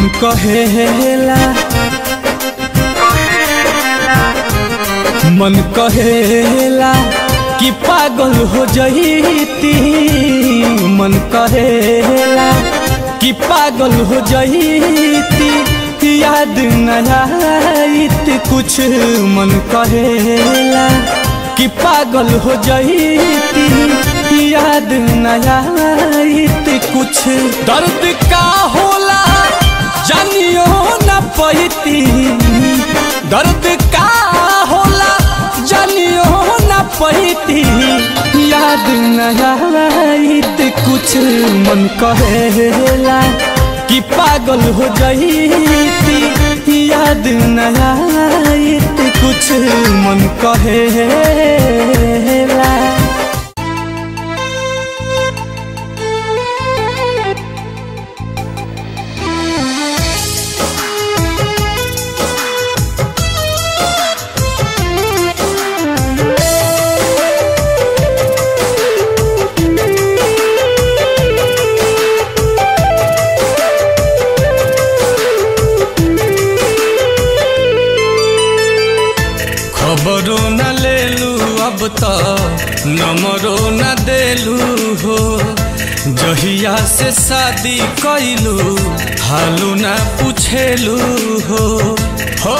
कहेला मन कहेला कि पागल हो जईती मन कहेला कि पागल हो जईती याद न आईत कुछ मन कहेला कि पागल हो जईती याद न आईत कुछ दर्द का होला जानियो न पैती दर्द का होला जानियो न पैती याद न आईत कुछ मन कहेला कि पागल हो जईती याद न आईत कुछ मन कहेला खबरो न लेलू अब तो नंबरो न देलू हो जहिया से शादी कैलू हालू न पूछेलू हो हो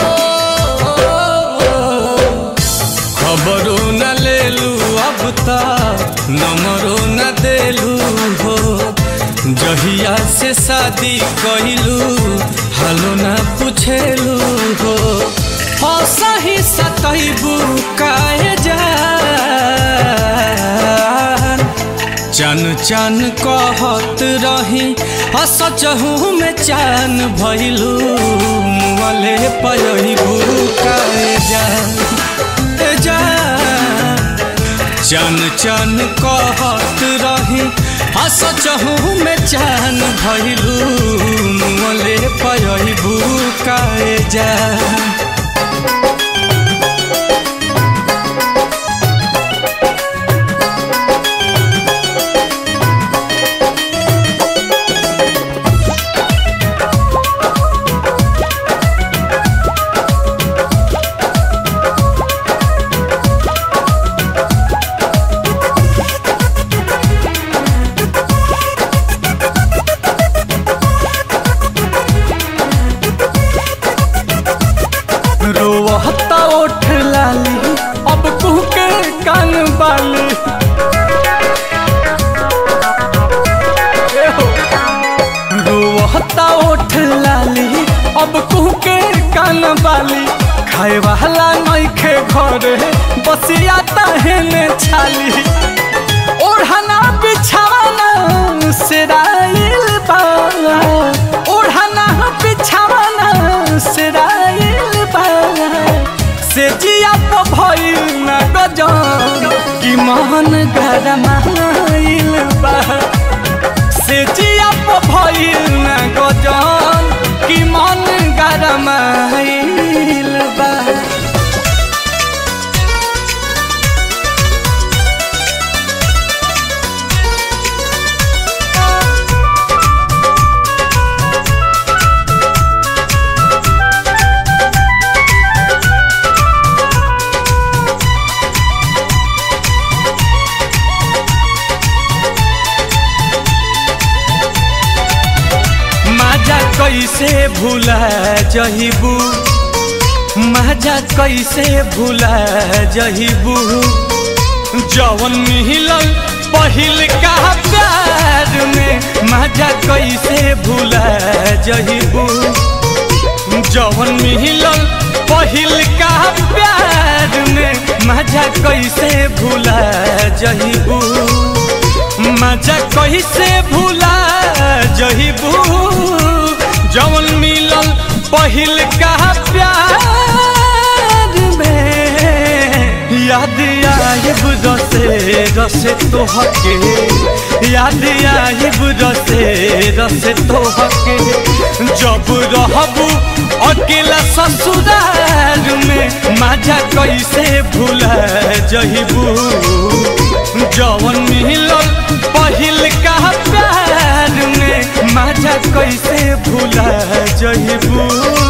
खबरो न लेलू अब तो नंबरो न देलू हो जहिया से शादी कैलू हालू न पूछेलू हो हो सही सतैबू काहे जान चन चन कहत रही हसचहू में चान भैलू मुँहले पयबू काहे जान ए जान चन चन कहत रही हसचहू में चान भैलू मुँहले पयबू काहे जान रोहता ओठ लाली अब कुह के कान बाली रोहता ओठ लाली अब कुह के कान बाली खाए वाला नइखे घरे बसिया तहने छाली ओढ़ना बिछावाना सिराइल बा ओढ़ना बिछावाना सिराइल बा से जिया तो भइल न गजन कि मन गरमाइल बा से जिया तो भइल न गजन कि मन गरमाइल बा माजा कैसे भूला जहिबू माजा कैसे भूला जहिबू जवन मिलल पहिल का प्यार में माजा कैसे भूला जहिबू जवन मिलल पहिल का प्यार में माजा कैसे भूला जहिबू मजा कैसे भूला जहिबू जवन मिलल पहिल का प्यार में याद आइब रसे रसे तोहके याद आइब रसे रसे तोहके जब रहबू अकेला ससुराल में मजा कैसे भूला जहिबू जवन मिलल पहिल का प्यार में मजा कैसे भूला जहिबू